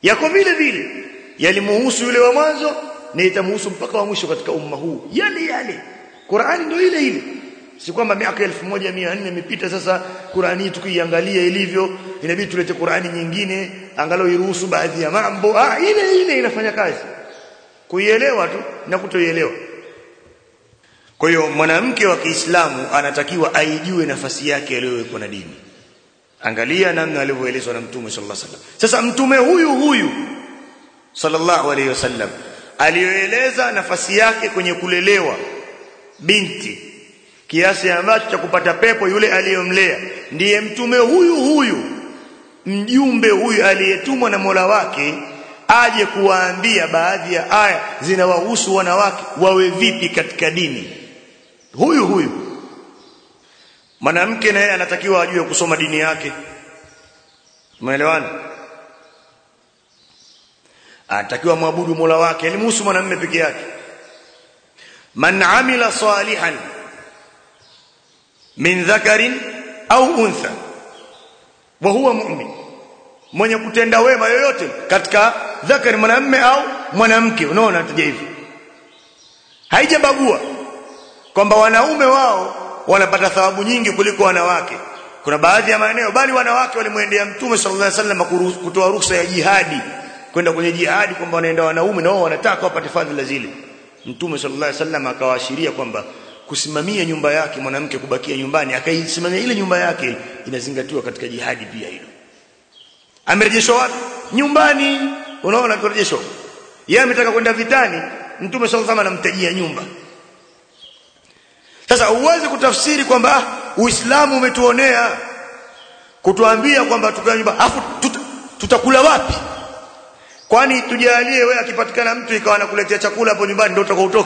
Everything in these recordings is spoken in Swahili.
yako vile vile yalimuhusu yule wa mwanzo na itamuhusu mpaka wa mwisho katika umma huu yale yale Qur'ani ndio ile ile si kwamba miaka 1400 imepita sasa Qur'ani tukiiangalia ilivyo inabidi tulete Qur'ani nyingine angalau iruhusu baadhi ya mambo ah ile ile inafanya kazi kuielewa tu na kutoielewa kwa hiyo mwanamke wa Kiislamu anatakiwa aijue nafasi yake aliyowekwa na dini angalia namna alivyoelezwa na mtume sallallahu alaihi wasallam sasa mtume huyu huyu sallallahu alaihi wasallam aliyoeleza nafasi yake kwenye kulelewa binti kiasi ambacho cha kupata pepo yule aliyomlea ndiye mtume huyu huyu mjumbe huyu aliyetumwa na Mola wake aje kuwaambia baadhi ya aya zinawahusu wanawake wawe vipi katika dini huyu huyu mwanamke naye anatakiwa ajue kusoma dini yake umeelewana anatakiwa mwabudu Mola wake elimhusu mwanamume peke yake man amila salihan min dhakarin au untha wa huwa mu'min mwenye kutenda wema yoyote katika dhakari mwanamume au mwanamke unaona tuje hivi haijabagua kwamba wanaume wao wanapata thawabu nyingi kuliko wanawake kuna baadhi ya maeneo bali wanawake walimwendea mtume sallallahu alaihi wasallam kutoa ruhusa ya jihadi kwenda kwenye jihadi kwamba wanaenda wanaume na wao wanataka wapate fadhila zile mtume sallallahu alaihi wasallam akawaashiria kwamba kusimamia nyumba yake mwanamke kubakia nyumbani akaisimamia ile nyumba yake inazingatiwa katika jihadi pia hilo amerejeshwa wapi nyumbani unaona kurejeshwa yeye ametaka kwenda vitani mtume sallallahu alaihi wasallam anamtajia nyumba sasa uweze kutafsiri kwamba ah, uislamu umetuonea kutuambia kwamba tukae nyumba afu tuta, tutakula wapi kwani tujalie wewe akipatikana mtu ikawa anakuletea chakula hapo nyumbani ndio utakao utoke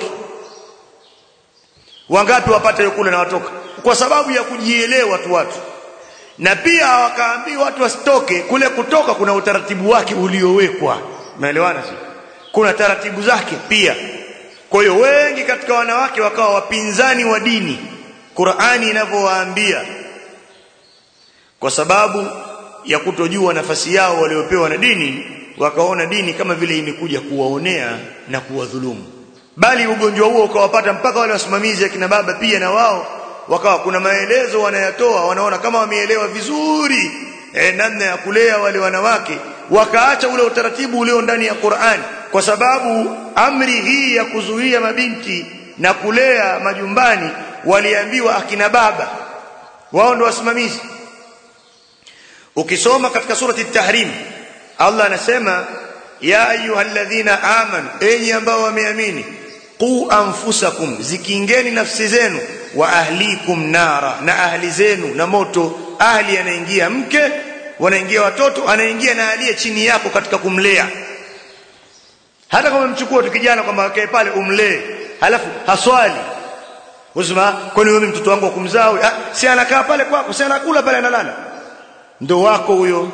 wangapi wapate kula na watoka kwa sababu ya kujielewa tu watu na pia wakaambiwa watu wasitoke kule kutoka kuna utaratibu wake uliowekwa umeelewana sio kuna taratibu zake pia kwa hiyo wengi katika wanawake wakawa wapinzani wa dini Qur'ani inavyowaambia kwa sababu ya kutojua nafasi yao waliopewa na dini wakaona dini kama vile imekuja kuwaonea na kuwadhulumu bali ugonjwa huo ukawapata mpaka wale wasimamizi akina baba pia na wao wakawa kuna maelezo wanayatoa wanaona kama wameelewa vizuri eh, namna ya kulea wale wanawake wakaacha ule utaratibu ulio ndani ya Qur'an kwa sababu amri hii ya kuzuia mabinti na kulea majumbani waliambiwa akina baba wao ndio wasimamizi ukisoma katika surati at-tahrim Allah anasema ya ayyuhalladhina amanu enyi ambao wameamini qu anfusakum zikingeni nafsi zenu wa ahlikum nara na ahli zenu na moto ahli anaingia mke wanaingia watoto anaingia na aliye chini yako katika kumlea hata kama mchukua tu kijana kwamba akae pale umlee halafu haswali usema kwani wewe mtoto wangu kumzaa ah, si anakaa pale kwako si anakula pale analala ndo wako huyo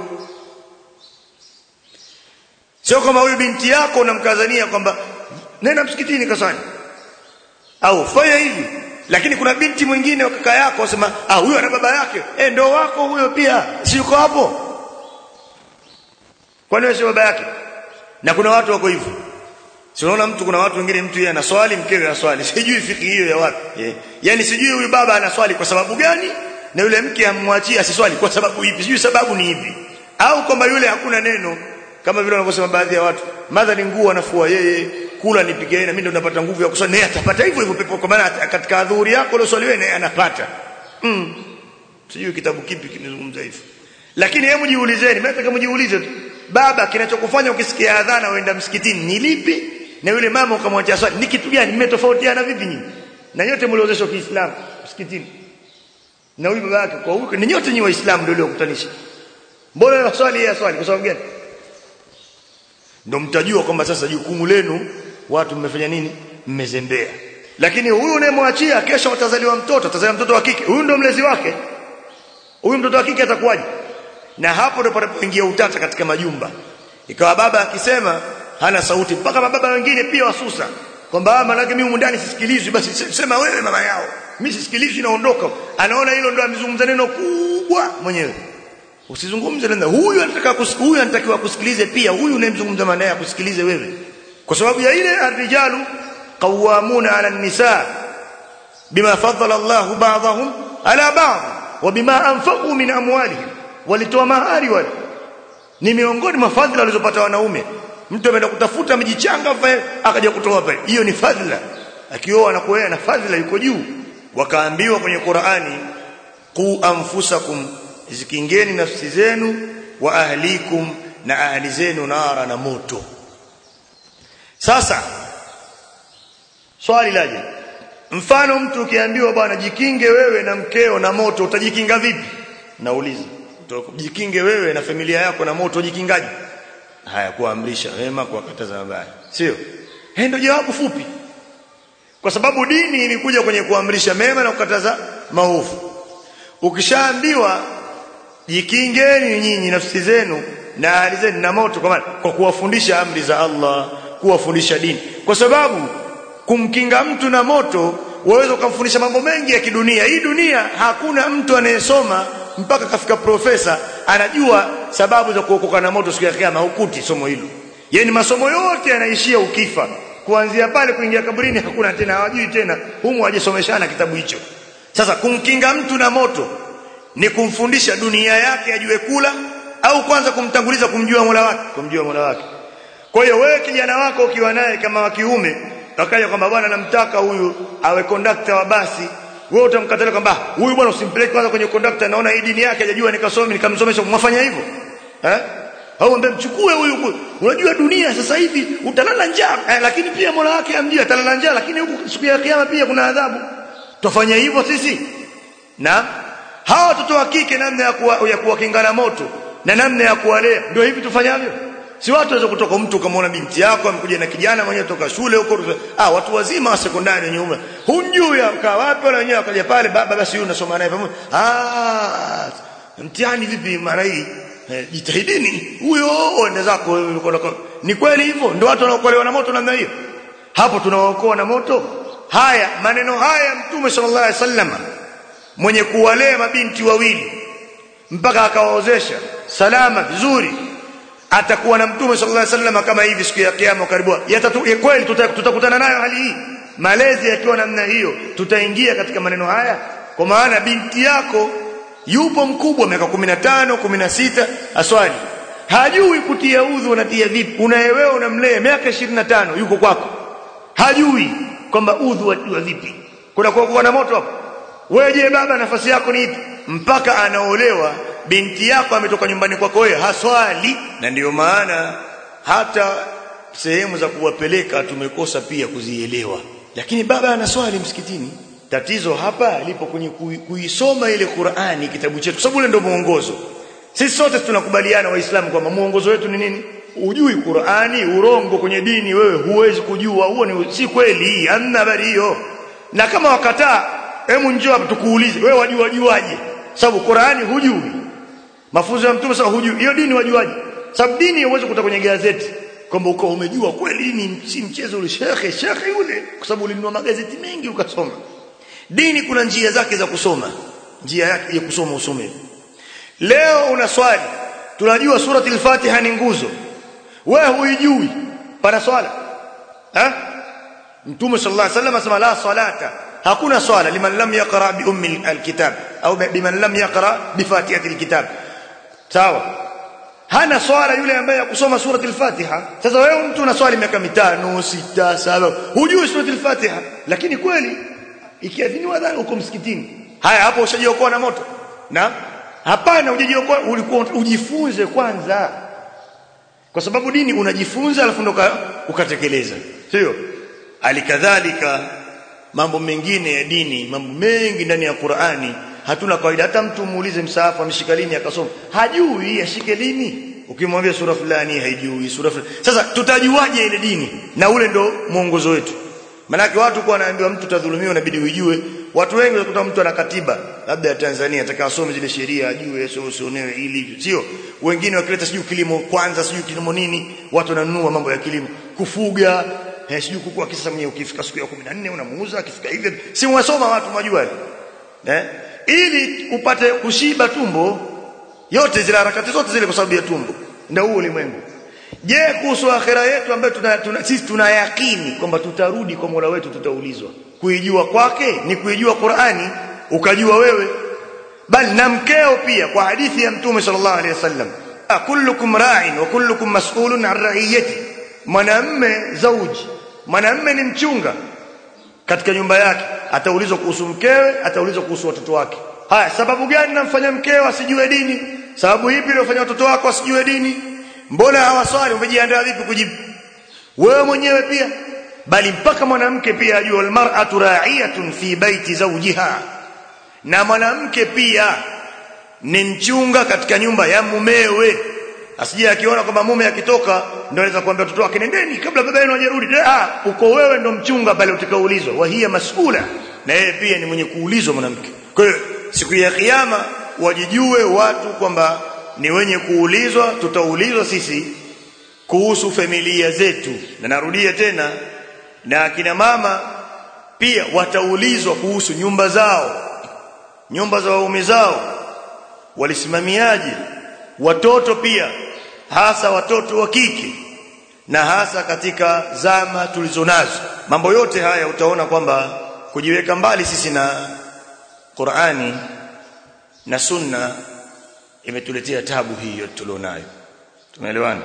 sio kama huyu binti yako unamkazania kwamba nenda msikitini kaswali au fanya hivi lakini kuna binti mwingine wa kaka yako asema ah huyo ana baba yake eh ndo wako huyo pia si yuko hapo kwani wewe si baba yake na kuna watu wako hivyo si unaona mtu kuna watu wengine mtu yeye anaswali mkewe anaswali sijui fiki hiyo ya wapi yeah. yani sijui huyu baba anaswali kwa sababu gani na yule mke amwachie asiswali kwa sababu ipi sijui sababu ni ipi au kwamba yule hakuna neno kama vile wanavyosema baadhi ya watu madha ni nguo anafua yeye kula nipike yeye na mimi ndo napata nguvu ya kuswali naye atapata hivyo hivyo pepo kwa maana katika adhuhuri yako ile swali wewe naye anapata mm. sijui kitabu kipi kinazungumza hivyo lakini hebu jiulizeni mimi nataka mjiulize tu baba kinachokufanya ukisikia adhana uenda msikitini ni lipi na yule mama ukamwachia swali ni kitu gani mmetofautiana vipi nyinyi na nyote mliozeshwa Kiislamu msikitini na huyu baba yake kwa huko ni nyote ni waislamu ndio waliokutanisha mbona swali yeye swali kwa sababu gani ndio mtajua kwamba sasa jukumu lenu watu mmefanya nini mmezembea lakini huyu unayemwachia kesho atazaliwa mtoto atazaliwa mtoto wa kike huyu ndio mlezi wake huyu mtoto wa kike atakuwaje na hapo ndipo panapoingia utata katika majumba ikawa baba akisema hana sauti mpaka mababa wengine pia wasusa kwamba maana mimi ndani sisikilizwi basi sema wewe mama yao mimi sisikilizwi naondoka anaona hilo ndio amezungumza neno kubwa mwenyewe usizungumze na huyu anataka kusikia huyu anatakiwa kusikilize pia huyu unayemzungumza maana yake kusikilize wewe kwa sababu ya ile arrijalu qawwamuna ala an-nisa bima faddala Allah ba'dahum ala ba'd wa bima anfaqu min amwalihim walitoa mahari wale ni miongoni mwa fadhila walizopata wanaume mtu ameenda kutafuta mjichanga akaja kutoa pale hiyo ni fadhila akioa na kuoa na fadhila yuko juu wakaambiwa kwenye Qur'ani qu anfusakum zikingeni nafsi zenu wa ahlikum na ahli zenu nara na moto sasa swali laje mfano mtu ukiambiwa bwana jikinge wewe na mkeo na moto utajikinga vipi nauliza jikinge wewe na familia yako na moto ujikingaje haya kuamrisha wema kuwakataza mabaya sio ndio jawabu fupi kwa sababu dini ilikuja kwenye kuamrisha mema na kukataza maovu ukishaambiwa jikingeni nyinyi nafsi zenu na hali zenu na moto kwa maana kwa kuwafundisha amri za Allah kuwafundisha dini kwa sababu kumkinga mtu na moto waweza kumfundisha mambo mengi ya kidunia hii dunia hakuna mtu anayesoma mpaka kafika profesa anajua sababu za kuokoka na moto siku ya kiyama hukuti somo hilo yani masomo yote yanaishia ukifa kuanzia pale kuingia kaburini hakuna tena hawajui tena humu hajasomeshana kitabu hicho sasa kumkinga mtu na moto ni kumfundisha dunia yake ajue kula au kwanza kumtanguliza kumjua Mola wake kumjua Mola wake kwa hiyo wewe kijana wako ukiwa naye kama wa kiume akaja kwamba bwana namtaka huyu awe kondakta wa basi wewe utamkatalia kwamba huyu bwana usimpeleke kwanza kwenye kondakta naona hii dini yake hajajua nikasome nikamsomesha mwafanya hivyo eh au ambaye mchukue huyu unajua dunia sasa hivi utalala njaa eh, lakini pia Mola wake amjia atalala njaa lakini huku siku ya kiyama pia kuna adhabu tufanye hivyo sisi na hawa watoto wa kike namna ya kuwa, ya kuwakingana moto na namna ya kuwalea ndio hivi tufanyavyo si watu waweza kutoka mtu ukamwona binti yako amekuja na kijana mwenyewe toka shule huko ah watu wazima wa sekondari wenye umri hunjui akaa wapi wala wenyewe akaja pale baba basi huyu unasoma naye pamoja ah mtihani vipi mara hii eh, jitahidini huyo ende zako ni kweli hivyo ndio watu wanaokolewa na moto namna hiyo hapo tunawaokoa na moto haya maneno haya mtume sallallahu alaihi wasallam mwenye kuwalea mabinti wawili mpaka akawaozesha salama vizuri atakuwa na mtume sallallahu alaihi wasallam kama hivi siku ya kiyama karibu yatatu kweli tutakutana nayo hali hii malezi yakiwa namna hiyo tutaingia katika maneno haya kwa maana binti yako yupo mkubwa miaka 15 16 aswali hajui kutia udhu unatia vipi unayewewe unamlea miaka 25 yuko kwako hajui kwamba udhu wa vipi kuna kuokoa na moto hapo wewe je baba nafasi yako ni ipi mpaka anaolewa binti yako ametoka nyumbani kwako wewe haswali na ndiyo maana hata sehemu za kuwapeleka tumekosa pia kuzielewa lakini baba anaswali msikitini tatizo hapa lipo kwenye kuisoma ile Qur'ani kitabu chetu sababu ule ndio muongozo sisi sote tunakubaliana waislamu kwamba muongozo wetu ni nini ujui Qur'ani urongo kwenye dini wewe huwezi kujua huo ni si kweli hamna habari hiyo na kama wakataa hebu njoo hapa tukuulize wewe wajua wajuaje sababu Qur'ani hujui mafunzo ya mtume sasa hujui hiyo dini wajuaje sababu dini huwezi kuta kwenye gazeti kwamba uko umejua kweli ni si mchezo ule shekhe shekhe yule kwa sababu ulinunua magazeti mengi ukasoma dini kuna njia zake za kusoma njia yake ya kusoma usome leo una swali tunajua surati al-Fatiha ni nguzo wewe huijui pana swala eh mtume sallallahu alaihi wasallam asema la salata hakuna swala liman lam yaqra bi ummi alkitab au biman lam yaqra bi fatihati alkitab sawa hana swala yule ambaye akusoma surati al-Fatiha sasa wewe mtu una swali miaka mitano sita saba hujui surati al-Fatiha lakini kweli ikiadhiniwa adhana uko msikitini haya hapo ushajiokoa na moto na hapana hujajiokoa ulikuwa ujifunze kwanza kwa sababu dini unajifunza alafu ndo ukatekeleza sio alikadhalika mambo mengine ya dini mambo mengi ndani ya Qur'ani hatuna kawaida hata mtu muulize msaafu ameshika lini akasoma hajui ashike lini ukimwambia sura fulani haijui sura fulani sasa tutajuaje ile dini na ule ndo mwongozo wetu Manake watu kwa wanaambiwa mtu tadhulumiwa inabidi ujue. Watu wengi wanakuta mtu ana katiba labda ya Tanzania ataka asome zile sheria ajue sio usionewe ili sio. Wengine wakileta sijui kilimo kwanza sijui kilimo nini, watu wananunua mambo ya kilimo, kufuga, eh sijui kukua kisa mwenyewe ukifika siku ya 14 unamuuza akifika hivi. Si mwasoma watu mwajua. Eh? Ili upate kushiba tumbo yote zile harakati zote zile kwa sababu ya tumbo ndio huo ulimwengu je kuhusu akhira yetu ambayo tuna, tuna, sisi tuna yakini kwamba tutarudi kwa Mola wetu tutaulizwa kuijua kwake ni kuijua Qur'ani ukajua wewe bali na mkeo pia kwa hadithi ya mtume sallallahu alaihi wasallam kullukum ra'in wa kullukum mas'ulun 'an ra'iyati mwanamme zauji mwanamme ni mchunga katika nyumba yake ataulizwa kuhusu mkewe ataulizwa kuhusu watoto wake haya sababu gani namfanya mkewe asijue dini sababu ipi iliyofanya watoto wako wasijue dini mbona hawaswali umejiandaa vipi kujibu wewe mwenyewe pia bali mpaka mwanamke pia ajue almar'atu ra'iyatun fi baiti zawjiha na mwanamke pia ni mchunga katika nyumba ya mumewe asije akiona kwamba mume akitoka ndio anaweza kuambia watoto wake nendeni kabla baba yenu hajarudi ah uko wewe ndo mchunga pale utakaoulizwa wa hiya mas'ula na yeye pia ni mwenye kuulizwa mwanamke kwa hiyo siku ya kiyama wajijue watu kwamba ni wenye kuulizwa tutaulizwa sisi kuhusu familia zetu na narudia tena na akina mama pia wataulizwa kuhusu nyumba zao nyumba za waume zao walisimamiaje watoto pia hasa watoto wa kike na hasa katika zama tulizonazo mambo yote haya utaona kwamba kujiweka mbali sisi na Qur'ani na Sunna imetuletea tabu hiyo tulionayo tumeelewana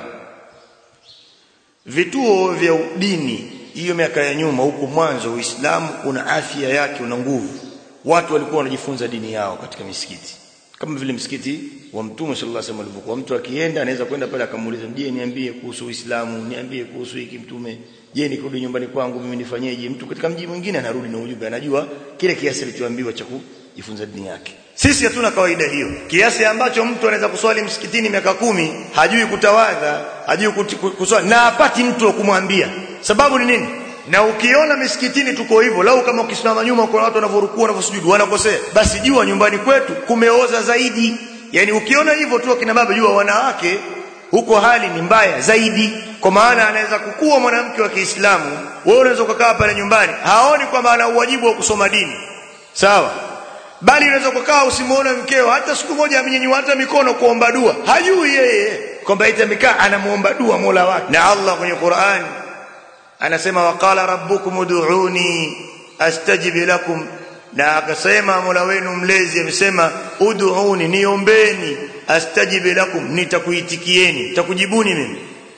vituo vya dini hiyo miaka ya nyuma huko mwanzo Uislamu una afya yake una nguvu watu walikuwa wanajifunza dini yao katika misikiti kama vile msikiti wa Mtume sallallahu alaihi wasallam alivyokuwa mtu akienda anaweza kwenda pale akamuuliza je niambie kuhusu Uislamu niambie kuhusu hiki mtume je nikirudi nyumbani kwangu mimi nifanyeje mtu katika mji mwingine anarudi na ujumbe anajua kile kiasi alichoambiwa cha kujifunza dini yake sisi hatuna kawaida hiyo kiasi ambacho mtu anaweza kuswali msikitini miaka kumi hajui kutawadha hajui kuswali na apati mtu wa kumwambia sababu ni nini na ukiona misikitini tuko hivyo lau kama ukisimama nyuma kuna watu wanavyorukua wanavyosujudu wanakosea basi jua nyumbani kwetu kumeoza zaidi yani ukiona hivyo tu akina baba jua wanawake huko hali ni mbaya zaidi kwa maana anaweza kukua mwanamke wa Kiislamu wewe unaweza kukaa pale nyumbani haoni kwamba ana uwajibu wa kusoma dini sawa bali unaweza kukaa usimuone mkeo hata siku moja amenyenyua hata mikono kuomba dua hajui yeye kwamba ita mikaa anamuomba dua Mola wake na Allah kwenye Qur'an anasema waqala rabbukum ud'uni astajib lakum na akasema Mola wenu mlezi amesema ud'uni niombeni astajib lakum nitakuitikieni nitakujibuni mimi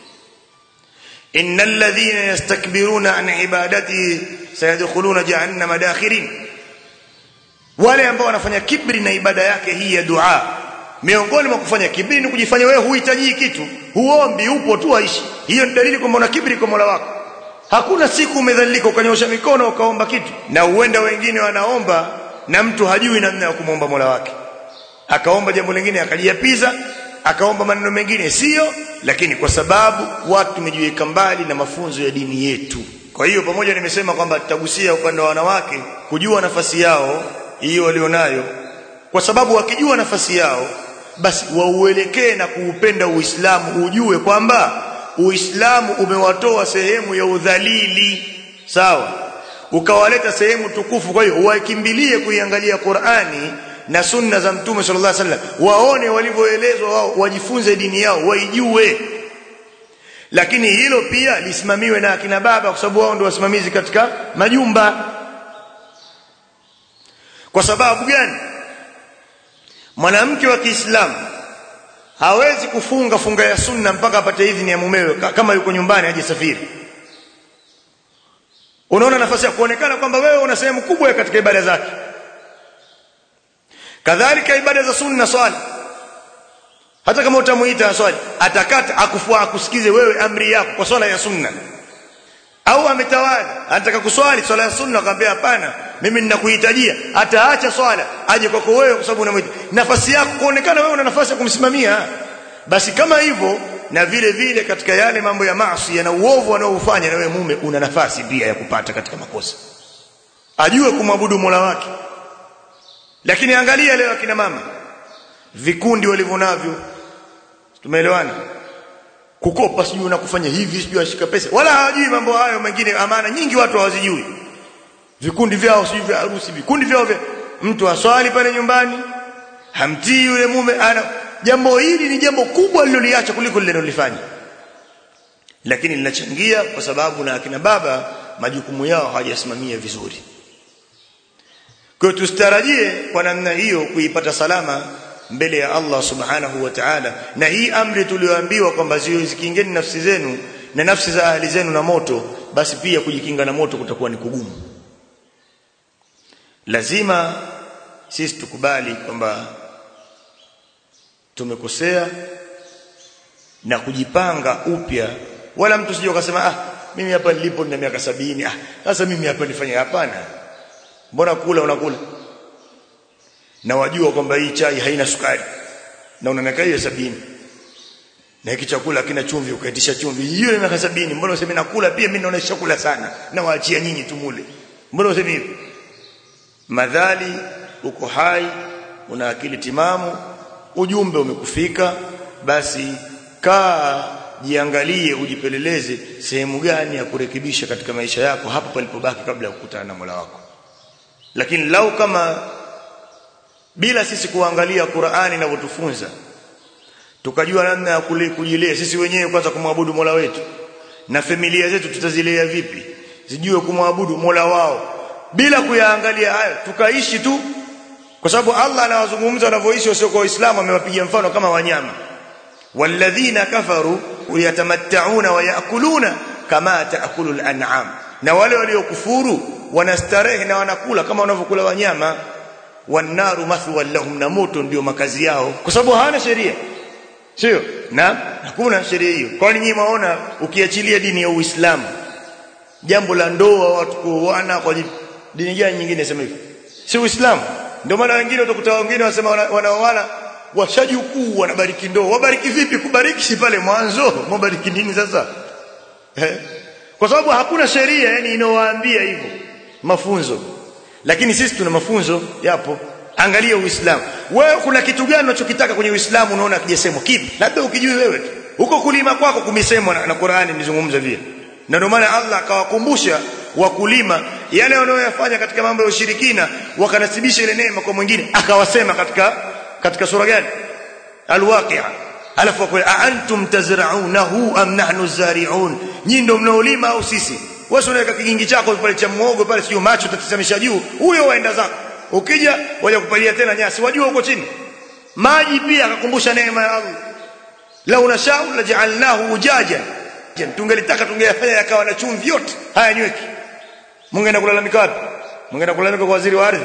innal ladhina yastakbiruna an ibadati sayadkhuluna jahannama dakhirin wale ambao wanafanya kibri na ibada yake hii ya dua miongoni mwa kufanya kibri ni kujifanya wewe huhitaji kitu huombi upo tu aishi hiyo ni dalili kwamba una kibri kwa Mola wako hakuna siku umedhalilika ukanyosha mikono ukaomba kitu na uenda wengine wanaomba na mtu hajui namna ya kumwomba Mola wake akaomba jambo lingine akajiapiza akaomba maneno mengine sio lakini kwa sababu watu tumejiweka mbali na mafunzo ya dini yetu kwa hiyo pamoja nimesema kwamba tutagusia upande wa wanawake kujua nafasi yao hiyo walionayo kwa sababu wakijua nafasi yao basi wauelekee na kuupenda Uislamu ujue kwamba Uislamu umewatoa sehemu ya udhalili sawa ukawaleta sehemu tukufu kwa hiyo wakimbilie kuiangalia Qur'ani na sunna za Mtume sallallahu alaihi wasallam waone walivyoelezwa wao wajifunze dini yao waijue lakini hilo pia lisimamiwe na akina baba kwa sababu wao ndio wasimamizi katika majumba kwa sababu gani mwanamke wa Kiislamu hawezi kufunga funga ya sunna mpaka apate idhini ya mumewe kama yuko nyumbani aje safiri unaona nafasi ya kuonekana kwamba wewe una sehemu kubwa katika ibada zake kadhalika ibada za sunna swali hata kama utamuita swali atakata akufua akusikize wewe amri yako kwa swala ya sunna au ametawala anataka kuswali swala ya sunna akamwambia hapana mimi ninakuhitajia ataacha swala aje kwako wewe kwa sababu unamwita nafasi yako kuonekana wewe una nafasi ya kumsimamia basi kama hivyo na vile vile katika yale mambo ya maasi na uovu anaoufanya na wewe mume una nafasi pia ya kupata katika makosa ajue kumwabudu Mola wake lakini angalia leo akina mama vikundi walivyonavyo tumeelewana kukopa sijui na kufanya hivi sijui ashika pesa wala hawajui mambo hayo mengine amana nyingi watu hawazijui vikundi vyao sijui vya harusi vikundi vyao vya mtu aswali pale nyumbani hamtii yule mume ana jambo hili ni jambo kubwa liloliacha kuliko lililolifanya lakini linachangia kwa sababu na akina baba majukumu yao hawajasimamia vizuri kwa hiyo tusitarajie kwa namna hiyo kuipata salama mbele ya Allah subhanahu wa ta'ala na hii amri tulioambiwa kwamba zikiingeni nafsi zenu na nafsi za ahli zenu na moto basi pia kujikinga na moto kutakuwa ni kugumu lazima sisi tukubali kwamba tumekosea na kujipanga upya wala mtu sije ukasema ah mimi hapa nilipo nina miaka sabini ah sasa mimi hapa nifanye hapana mbona kula unakula na wajua kwamba hii chai haina sukari na una miaka hiyo sabini na hiki chakula kina chumvi ukaitisha chumvi hiyo miaka sabini mbona useme nakula pia mimi naona chakula sana na waachia nyinyi tumule mbona useme hivyo madhali uko hai una akili timamu ujumbe umekufika basi kaa jiangalie ujipeleleze sehemu gani ya kurekebisha katika maisha yako hapo palipobaki kabla ya kukutana na Mola wako lakini lau kama bila sisi kuangalia Qur'ani inavyotufunza tukajua namna ya kujilea sisi wenyewe kwanza kumwabudu Mola wetu na familia zetu tutazilea vipi zijue kumwabudu Mola wao bila kuyaangalia hayo tukaishi tu kwa sababu Allah anawazungumza wanavyoishi wasio kwa Uislamu amewapigia mfano kama wanyama walladhina kafaru yatamatta'una wa ya'kuluna kama ta'kulu al-an'am na wale waliokufuru wanastarehe na wanakula kama wanavyokula wanyama wanaru mathwa lahum na moto ndio makazi yao kwa sababu hawana sheria sio na hakuna sheria hiyo kwani nyinyi maona ukiachilia dini ya Uislamu jambo la ndoa watu kuoana kwa dini gani nyingine sema hivyo si Uislamu ndio maana wengine utakuta wengine wasema wanaoana washajukuu wanabariki ndoa wabariki vipi kubariki si pale mwanzo mwabariki nini sasa eh? kwa sababu hakuna sheria yani inawaambia hivyo mafunzo lakini sisi tuna mafunzo yapo angalia uislamu wewe kuna kitu gani unachokitaka kwenye uislamu unaona kijasemwa kipi labda ukijui wewe huko kulima kwako kumesemwa na, na Qur'ani nizungumza vile na ndio maana Allah akawakumbusha wakulima yale wanayoyafanya katika mambo ya ushirikina wakanasibisha ile neema kwa mwingine akawasema katika katika sura gani alwaqi'a alafu kwa antum tazra'unahu am nahnu zari'un nyinyi ndio mnaolima au sisi wewe unaweka kigingi chako pale cha muogo pale sio macho tatisamisha juu huyo waenda zako ukija waje kupalia tena nyasi wajua huko chini maji pia akakumbusha neema ya Allah lau nashau laj'alnahu ujaja tungelitaka tungeyafanya yakawa na chumvi yote haya nyweki mungeenda kulalamika wapi mungeenda kulalamika kwa waziri wa ardhi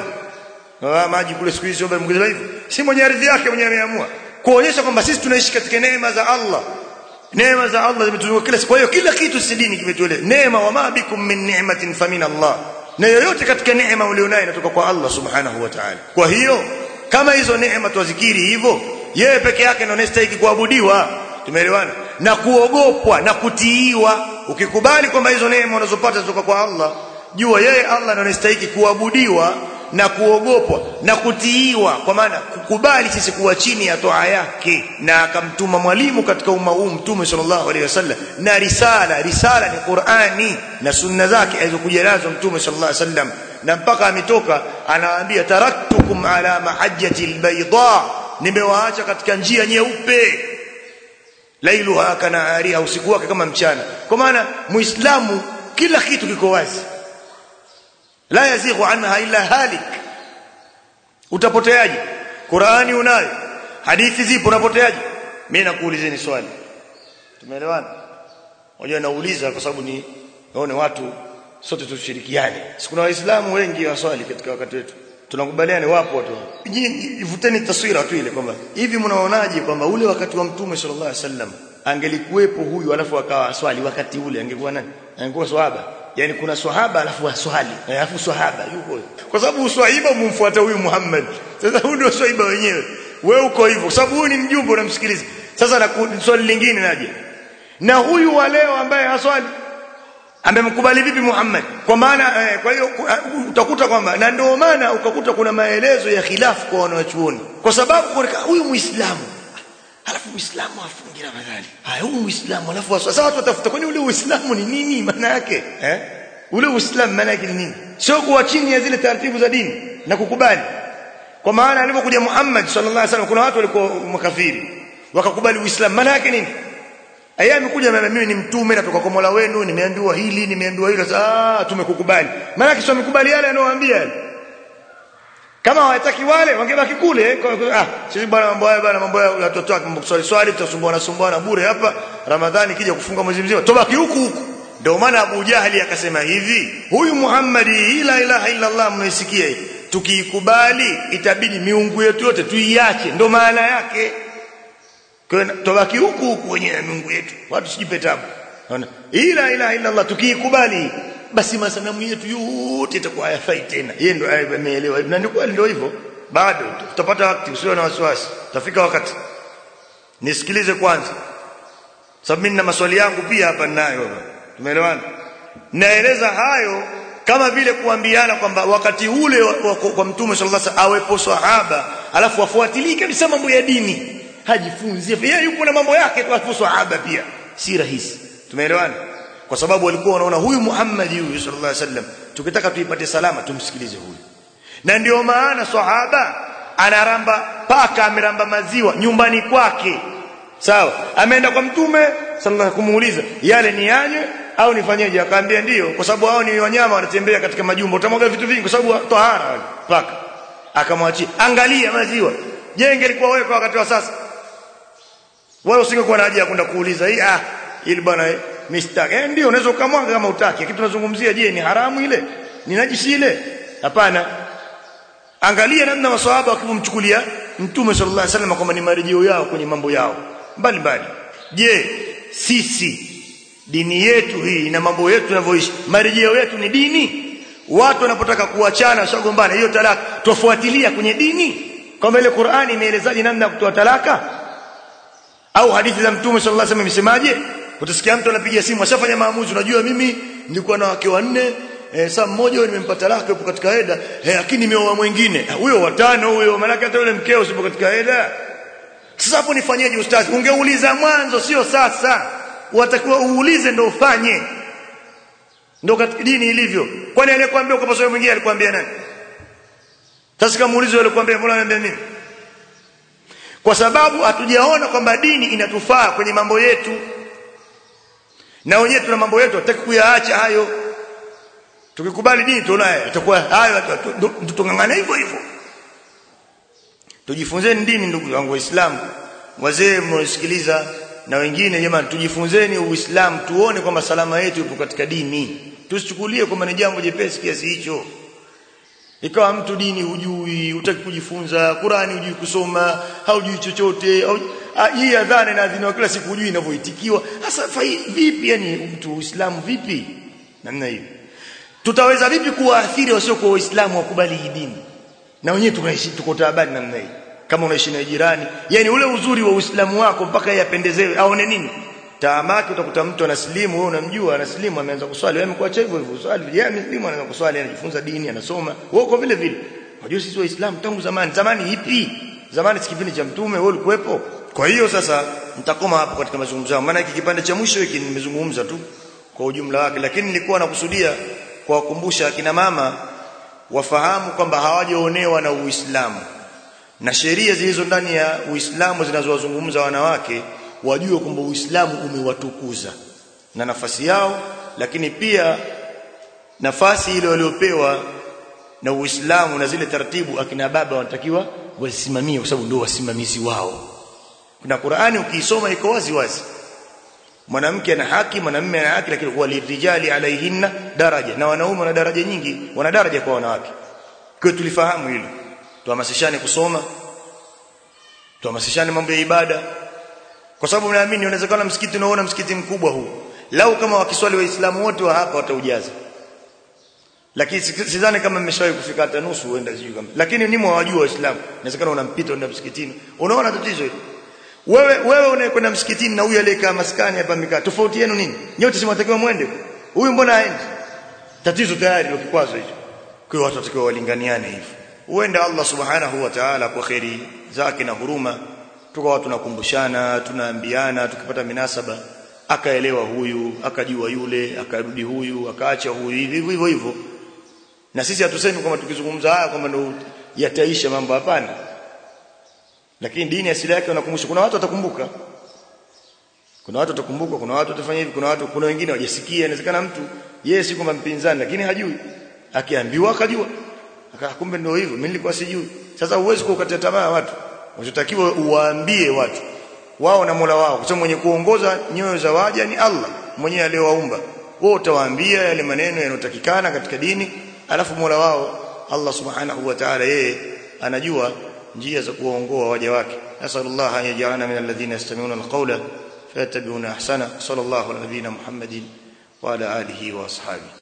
Ah, maji kule siku hizi ombe mngeza hivyo. Si mwenye ardhi yake mwenye ameamua. Kuonyesha kwamba sisi tunaishi katika neema za Allah. Neema za Allah zimetuzunguka kila siku. Kwa hiyo kila kitu si dini kimetueleza. Neema wa ma bikum min ni'matin famin Allah. Na yoyote katika neema ulionayo inatoka kwa Allah Subhanahu wa Ta'ala. Kwa hiyo kama hizo neema tuwazikiri hivyo, yeye peke yake ndio anastahili kuabudiwa. Tumeelewana? Na kuogopwa na kutiiwa. Ukikubali kwamba hizo neema unazopata kutoka kwa Allah, jua yeye Allah ndio anastahili kuabudiwa na kuogopwa na kutiiwa kwa maana kukubali sisi kuwa chini ya toa yake na akamtuma mwalimu katika umma huu mtume sallallahu alaihi wasallam na risala risala ni Qur'ani na sunna zake alizokuja nazo mtume sallallahu alaihi wasallam na mpaka ametoka anawaambia taraktukum ala mahajjati albayda nimewaacha katika njia nyeupe lailuha kana ariha usiku wake kama mchana kwa maana muislamu kila kitu kiko wazi la yazighu anha illa halik utapoteaje Qur'ani unayo hadithi zipo unapoteaje mimi nakuulizeni swali tumeelewana unajua nauliza kwa sababu ni naone watu sote tushirikiane sikuna waislamu wengi waswali katika wakati wetu tunakubaliana wapo watu ivuteni taswira tu ile kwamba hivi mnaonaje kwamba ule wakati wa mtume sallallahu alaihi wasallam angelikuwepo huyu alafu akawa swali wakati ule angekuwa nani angekuwa swahaba yani kuna swahaba alafu aswali alafu swahaba yuko kwa sababu uswahiba umemfuata huyu Muhammad sasa huyu ndio swahaba wenyewe wewe uko hivyo kwa sababu huyu ni mjumbe unamsikiliza sasa na swali lingine naje na huyu wa leo ambaye haswali amemkubali vipi Muhammad kwa maana eh, kwa hiyo utakuta kwamba na ndio maana ukakuta kuna maelezo ya khilafu kwa wanachuoni kwa sababu huyu muislamu alafu muislamu afungi ramadhani haya huyu muislamu alafu sasa watu watafuta kwani ule uislamu ni nini maana yake eh ule uislamu maana yake ni nini sio kuwa chini ya zile taratibu za dini na kukubali kwa maana alipokuja Muhammad sallallahu alaihi wasallam kuna watu walikuwa makafiri wakakubali Uislamu maana yake nini Aya amekuja mimi ni mtume natoka kwa Mola wenu nimeambiwa hili nimeambiwa hilo sasa ah tumekukubali maana yake sio amekubali yale anayowaambia kama hawataki wale wangebaki kule ah sisi bwana mambo haya bwana mambo ya watoto wake mambo swali swali tutasumbuana sumbuana bure hapa Ramadhani kija kufunga mwezi mzima tobaki huku huku ndio maana Abu Jahali akasema hivi huyu Muhammad la ilaha illa Allah mnaisikia hii tukiikubali itabidi miungu yetu yote tuiache ndio maana yake kwa tobaki huku huku wenyewe miungu yetu watu sijipe tabu unaona ila ilaha illa Allah tukiikubali basi masanamu yetu yote itakuwa hayafai tena yeye ndo ameelewa na ndio kweli ndio hivyo bado tutapata wakati usio na wasiwasi tafika wakati nisikilize kwanza sababu mimi na maswali yangu pia hapa ninayo hapa tumeelewana naeleza hayo kama vile kuambiana kwamba wakati ule wa, wa, kwa mtume sallallahu alaihi wasallam awepo sahaba alafu afuatilie kabisa mambo ya dini hajifunzie yeye yupo na mambo yake tu alafu sahaba pia si rahisi tumeelewana kwa sababu walikuwa wanaona huyu Muhammad huyu sallallahu alaihi wasallam tukitaka tuipate salama tumsikilize huyu na ndio maana sahaba anaramba paka ameramba maziwa nyumbani kwake sawa ameenda kwa mtume sallallahu kumuuliza yale ni yanye au nifanyeje akaambia ndio kwa sababu hao ni wanyama wanatembea katika majumbo utamwaga vitu vingi kwa sababu tahara paka akamwachia angalia maziwa je ingelikuwa wewe kwa wakati wa sasa wewe usingekuwa na haja ya kwenda kuuliza hii ah ili bwana mistake eh ndio unaweza ukamwaga kama utaki kitu tunazungumzia je ni haramu ile ni najisi ile hapana angalia namna maswahaba wakimchukulia mtume sallallahu alaihi wasallam kwamba ni marejeo yao kwenye mambo yao mbali mbali je sisi dini yetu hii na mambo yetu tunavyoishi marejeo yetu ni dini watu wanapotaka kuachana shagombana hiyo talaka tofuatilia kwenye dini kama ile Qur'ani imeelezaje namna ya kutoa talaka au hadithi za mtume sallallahu alaihi wasallam imesemaje utasikia mtu anapiga simu ashafanya maamuzi unajua mimi nilikuwa na wake wanne eh, saa mmoja wewe nimempata talaka yupo katika eda eh, lakini nimeoa mwingine huyo watano huyo maana hata yule mkeo usipo katika eda sasa hapo nifanyeje ustazi ungeuliza mwanzo sio sasa watakiwa uulize ndio ufanye ndio katika dini ilivyo kwani aliyekwambia ukapaswa wewe mwingine alikwambia nani sasa kama uulize yule alikwambia mbona ananiambia mimi kwa sababu hatujaona kwamba dini inatufaa kwenye mambo yetu na wenyewe tuna mambo yetu hataki kuyaacha hayo tukikubali dini tunaye itakuwa hayo tutongangana hivyo hivyo tujifunzeni dini ndugu zangu waislamu wazee mnaosikiliza na wengine jamani tujifunzeni uislamu tuone kwamba salama yetu ipo katika dini tusichukulie kwamba ni jambo jepesi kiasi hicho ikawa mtu dini hujui hutaki kujifunza Qurani hujui kusoma haujui chochote au hii adhana na adhiniwa kila siku hujui inavyoitikiwa sasa vipi yani mtu uislamu vipi namna hiyo tutaweza vipi kuwaathiri wasio kwa waislamu wakubali hii dini na wenyewe tunaishi tuko taabani namna hii kama unaishi na jirani yani ule uzuri wa uislamu wako mpaka yeye apendezewe aone nini taamaki utakuta mtu anaslimu wewe unamjua anaslimu ameanza kuswali wewe umekuacha hivyo hivyo swali yeye ameslimu anaanza kuswali anajifunza dini anasoma wewe uko vile vile unajua sisi waislamu tangu zamani zamani ipi zamani si kipindi cha mtume wewe ulikuwepo kwa hiyo sasa nitakoma hapo katika mazungumzo yangu maana hiki kipande cha mwisho hiki nimezungumza tu kwa ujumla wake lakini nilikuwa nakusudia kuwakumbusha akina mama wafahamu kwamba hawajaonewa na Uislamu na sheria zilizo ndani ya Uislamu zinazowazungumza wanawake wajue kwamba Uislamu umewatukuza na nafasi yao lakini pia nafasi ile waliopewa na Uislamu na zile taratibu akina baba wanatakiwa wasimamie kwa sababu ndio wasimamizi wao kuna Qur'ani ukiisoma iko wazi wazi mwanamke ana haki mwanamume ana haki lakini walirijali alaihinna daraja na wanaume wana daraja nyingi wana daraja kwa wanawake kwa tulifahamu hilo tuhamasishane kusoma tuhamasishane mambo ya ibada kwa sababu naamini inawezekana msikiti unaona msikiti mkubwa huu lau kama wakiswali waislamu wote wa hapa wataujaza lakini sidhani kama mmeshawahi kufika hata nusu uenda sijui kama lakini nimo hawajua waislamu inawezekana unampita unaenda msikitini unaona tatizo hilo wewe wewe unayekwenda msikitini na huyu aliyekaa maskani hapa amekaa tofauti yenu nini nyote si mnatakiwa mwende huyu mbona haendi tatizo tayari ndio kikwazo hicho kwa hiyo watu watakiwa walinganiane hivi huenda Allah subhanahu wa ta'ala kwa khairi zake na huruma tukawa tunakumbushana tunaambiana tukipata minasaba akaelewa huyu akajua yule akarudi huyu akaacha huyu hivi hivyo hivyo na sisi hatusemi kwamba tukizungumza haya kwamba ndio yataisha mambo hapana lakini dini asili yake wanakumbusha kuna watu watakumbuka kuna watu watakumbuka kuna watu watafanya hivi kuna watu kuna wengine hawajasikia inawezekana mtu yeye si kwamba mpinzani lakini hajui akiambiwa akajua akakumbe ndio hivyo mimi nilikuwa sijui sasa huwezi kukatia tamaa watu unachotakiwa uwaambie watu wao na Mola wao kwa sababu mwenye kuongoza nyoyo za waja ni Allah mwenyewe aliyowaumba wao utawaambia yale maneno yanotakikana katika dini alafu Mola wao Allah subhanahu wa ta'ala yeye anajua njia za kuwaongoa waja wake nasallallahu an yaj'alana min alladhina yastami'una alqawla fayattabi'una ahsana sallallahu ala nabiyyina muhammadin wa ala alihi wa ashabihi